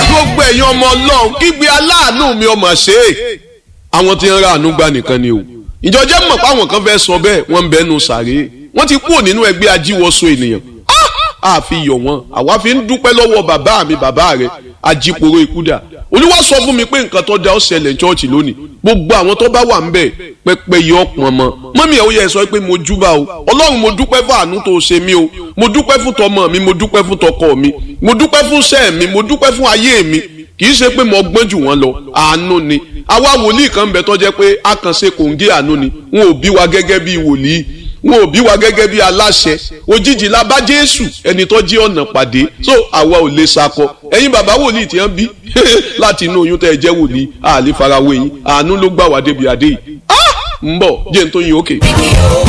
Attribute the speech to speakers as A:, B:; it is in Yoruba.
A: gbogbo ẹ̀yin ọmọ ọlọ́run kígbe aláàánú mi ọmọ ṣe é àwọn tí ń ra àánú gbà nìkan ni o ìjọjẹ́ mọ̀ pé àwọn kan fẹ́ sọ bẹ́ẹ̀ wọ́n ń bẹ́nu sàré wọ́n ti kúrò nínú ẹgbẹ́ ajíwọ́sọ ènìyàn a fi yọ̀ wọ́n àwa fi ń dúpẹ́ lọ́wọ́ bàbá mi bàbá rẹ̀ ajíporo ikúdà olúwa sọ fún mi pé nǹkan tó da ó ṣẹlẹ̀ chọ́ọ̀chì lónìí gbogbo àwọn tó bá wà ń bẹ̀ pẹ́pẹ́ yọ ọ̀pọ̀n mọ́ mọ́mí ẹ̀ ó yẹ sọ pé mo júbà o ọlọ́run mo dúpẹ́ fún àánú tó ṣe mí o mo dúpẹ́ fún tọmọ mi mo dúpẹ́ fún tọkọ mi mo dúpẹ́ fún sẹ́ẹ̀ mi mo dúpẹ́ fún ayé mi kì í ṣe pé mo gbọ́n jù wọ́n lọ àánú ni àwa wòlíì kan bẹ tó jẹ́ pé a kàn ṣe kòǹgé àánú ni wọn ò bí wa gẹ́gẹ́ bí wòlíì wọn ò bí wa gẹ́gẹ́ bí aláṣẹ òjijì la bá jésù ẹni tó jí ọ̀nà pàdé so àwa ò lè sakọ ẹ̀yin bàbá wòlíì tí wọ́n bí láti inú oyún tẹ́ ẹ jẹ́ wòlíì àlè farawé yín àánú ló gbà wá débi adé yìí ń bọ̀ jẹ́ n tó yin òkè.